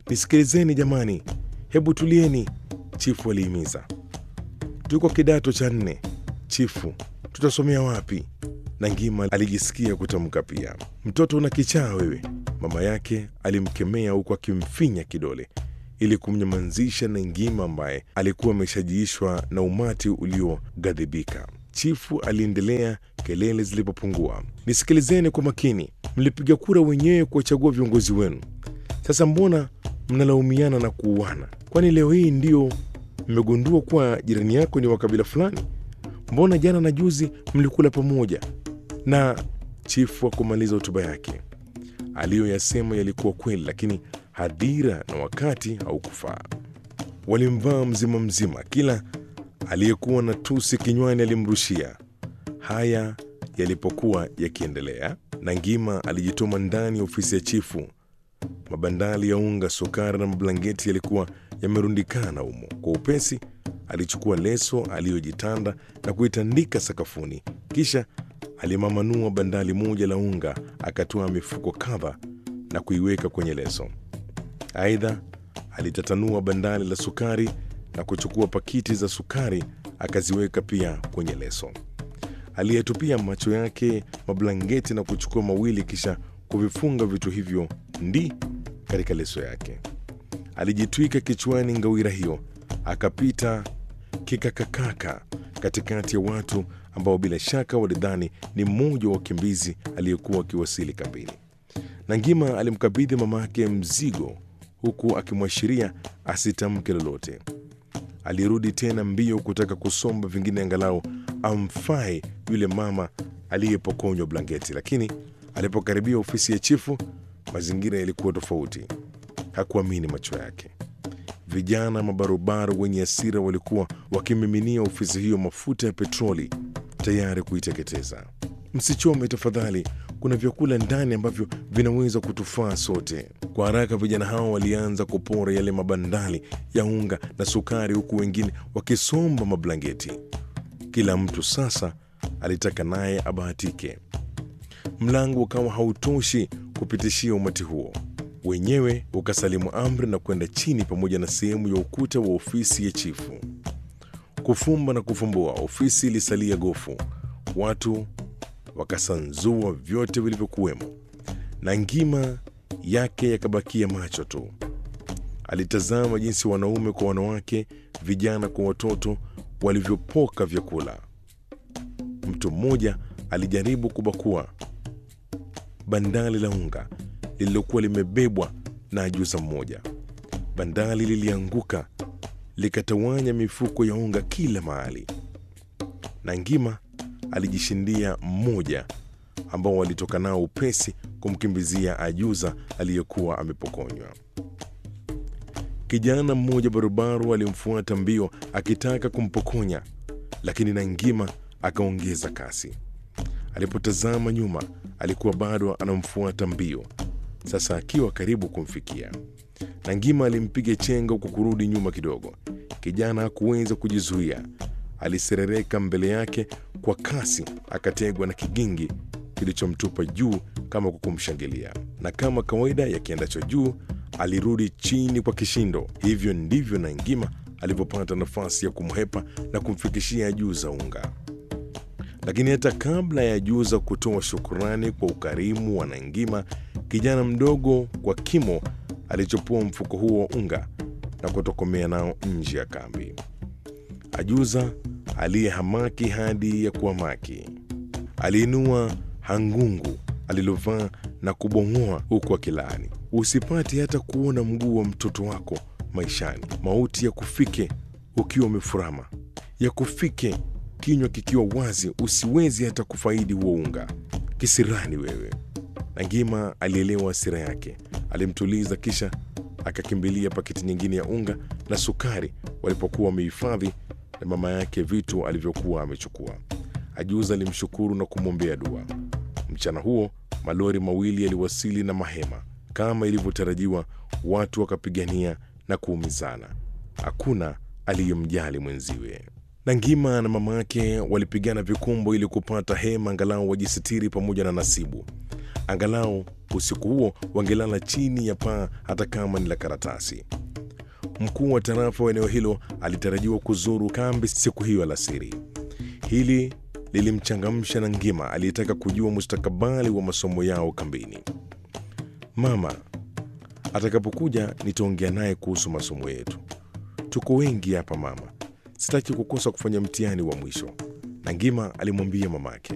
Nisikilizeni jamani, hebu tulieni, chifu alihimiza. Tuko kidato cha nne, chifu, tutasomea wapi? Nangima alijisikia kutamka pia. Mtoto una kichaa wewe, mama yake alimkemea huku akimfinya kidole ili kumnyamazisha Nangima ambaye alikuwa ameshajiishwa na umati ulioghadhibika. Chifu aliendelea kelele zilipopungua. Nisikilizeni kwa makini, mlipiga kura wenyewe kuwachagua viongozi wenu. Sasa mbona mnalaumiana na kuuana? Kwani leo hii ndio mmegundua kuwa jirani yako ni wa kabila fulani? Mbona jana na juzi mlikula pamoja? Na chifu hakumaliza hotuba yake. Aliyoyasema yalikuwa kweli, lakini hadhira na wakati haukufaa. Walimvaa mzima mzima, kila aliyekuwa na tusi kinywani alimrushia. Haya yalipokuwa yakiendelea, Nangima alijituma ndani ya ofisi ya chifu. Mabandali ya unga, sukari na mablanketi yalikuwa yamerundikana humo. Kwa upesi alichukua leso aliyojitanda na kuitandika sakafuni, kisha alimamanuo bandali moja la unga, akatoa mifuko kadha na kuiweka kwenye leso. Aidha, alitatanua bandali la sukari na kuchukua pakiti za sukari akaziweka pia kwenye leso. Aliyetupia macho yake mablanketi na kuchukua mawili, kisha kuvifunga vitu hivyo ndi katika leso yake. Alijitwika kichwani ngawira hiyo, akapita kikakakaka katikati ya watu ambao bila shaka walidhani ni mmoja wa wakimbizi aliyekuwa akiwasili kambini. Nangima alimkabidhi mamake mzigo huku akimwashiria asitamke lolote. Alirudi tena mbio kutaka kusomba vingine angalau amfae yule mama aliyepokonywa blanketi, lakini alipokaribia ofisi ya chifu, mazingira yalikuwa tofauti. Hakuamini macho yake. Vijana mabarobaro wenye hasira walikuwa wakimiminia ofisi hiyo mafuta ya petroli tayari kuiteketeza. Msichome tafadhali, kuna vyakula ndani ambavyo vinaweza kutufaa sote. Kwa haraka vijana hao walianza kupora yale mabandali ya unga na sukari, huku wengine wakisomba mablanketi. Kila mtu sasa alitaka naye abahatike. Mlango ukawa hautoshi kupitishia umati huo, wenyewe ukasalimu amri na kwenda chini pamoja na sehemu ya ukuta wa ofisi ya chifu. Kufumba na kufumbua, ofisi ilisalia gofu. Watu wakasanzua vyote vilivyokuwemo, na ngima yake yakabakia macho tu. Alitazama jinsi wanaume kwa wanawake, vijana kwa watoto walivyopoka vyakula. Mtu mmoja alijaribu kubakua bandali la unga lililokuwa limebebwa na ajuza mmoja. Bandali lilianguka likatawanya mifuko ya unga kila mahali, na ngima alijishindia mmoja ambao walitoka nao upesi kumkimbizia ajuza aliyekuwa amepokonywa. Kijana mmoja barubaru alimfuata mbio akitaka kumpokonya, lakini Nangima akaongeza kasi. Alipotazama nyuma, alikuwa bado anamfuata mbio, sasa akiwa karibu kumfikia. Nangima alimpiga chenga kwa kurudi nyuma kidogo. Kijana hakuweza kujizuia, aliserereka mbele yake kwa kasi, akategwa na kigingi kilichomtupa juu kama kwa kumshangilia, na kama kawaida ya kiendacho juu alirudi chini kwa kishindo. Hivyo ndivyo Nangima alivyopata nafasi ya kumhepa na kumfikishia Juza unga. Lakini hata kabla ya Juza kutoa shukurani kwa ukarimu wa Nangima, kijana mdogo kwa kimo alichopua mfuko huo wa unga na kutokomea nao nje ya kambi. Ajuza aliyehamaki hadi ya kuhamaki aliinua hangungu alilovaa na kubong'oa huku akilaani, usipate hata kuona mguu wa mtoto wako maishani. Mauti ya kufike ukiwa umefurama, ya kufike kinywa kikiwa wazi, usiwezi hata kufaidi huo unga. Kisirani wewe! Nangima alielewa hasira yake, alimtuliza, kisha akakimbilia paketi nyingine ya unga na sukari walipokuwa wamehifadhi na mama yake vitu alivyokuwa amechukua. Ajuza alimshukuru na kumwombea dua. Mchana huo malori mawili yaliwasili na mahema kama ilivyotarajiwa. Watu wakapigania na kuumizana, hakuna aliyemjali mwenziwe. Nangima na mama yake walipigana vikumbo ili kupata hema angalau wajisitiri pamoja na Nasibu. Angalau usiku huo wangelala chini ya paa, hata kama ni la karatasi. Mkuu wa tarafa wa eneo hilo alitarajiwa kuzuru kambi siku hiyo alasiri. Hili lilimchangamsha na Ngima aliyetaka kujua mustakabali wa masomo yao kambini. Mama atakapokuja nitaongea naye kuhusu masomo yetu. Tuko wengi hapa mama, sitaki kukosa kufanya mtihani wa mwisho, na Ngima alimwambia mamake.